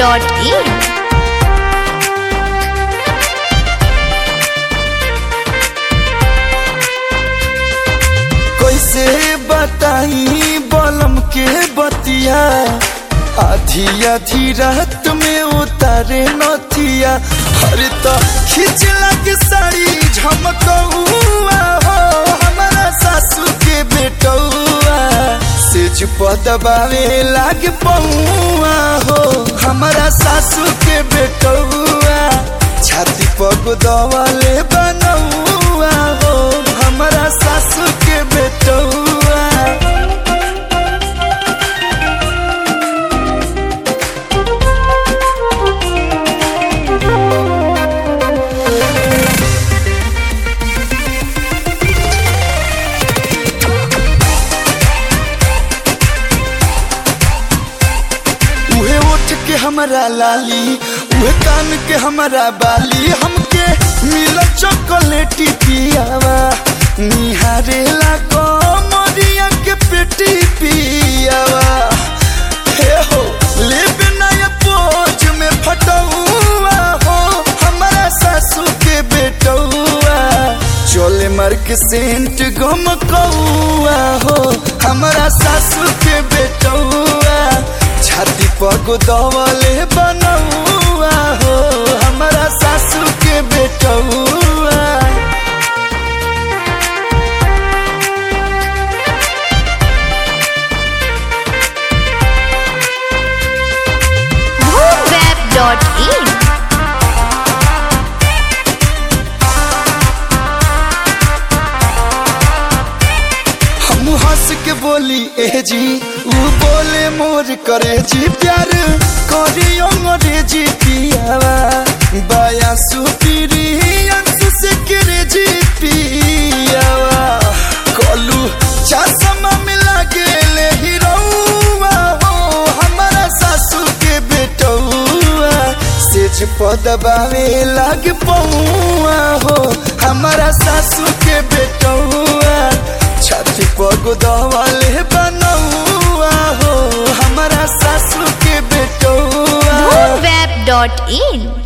moonweb.in कैसे बताई बलम के बतिया आधी आधी रात में उतारे नथिया हर तो खींच लग साड़ी झमकौआ हो हमारा सासू के बेटौआ सेज पदबावे लाग पौआ हो हमारा सासू के बेटौआ छाती पग दवाले बनौआ हो हमारा सासू के बेटौआ उहे ओठ के हमारा लाली उहे कान के हमारा बाली हमके मिल चॉकलेटी पियावा निहारे ला कमरिया के पेटी पियावा हे हो ले बिना ये पोज में फटौआ हो हमारा सासू के बेटौआ चोले मार के सेंट गम कौआ हो हमारा सासू के बेटौआ छाती पग दवले बनौआ हो हमारा सासू के बेटौआ moonweb.in हम हंस के बोली ए जी ऊ बोले मोर करे जी प्यार करी अंग्रेजी पियावा बाया सुपीरी अंशु से करे जी पियावा कलू चश्मा मिला गेले हीरोवा हो हमारा सासू के बेटौआ सेज पदबावे लाग पौआ हो हमारा सासू के बेटौआ छाती पग दवाले बनौआ हो हमारा सासू के बेटौआ moonweb.in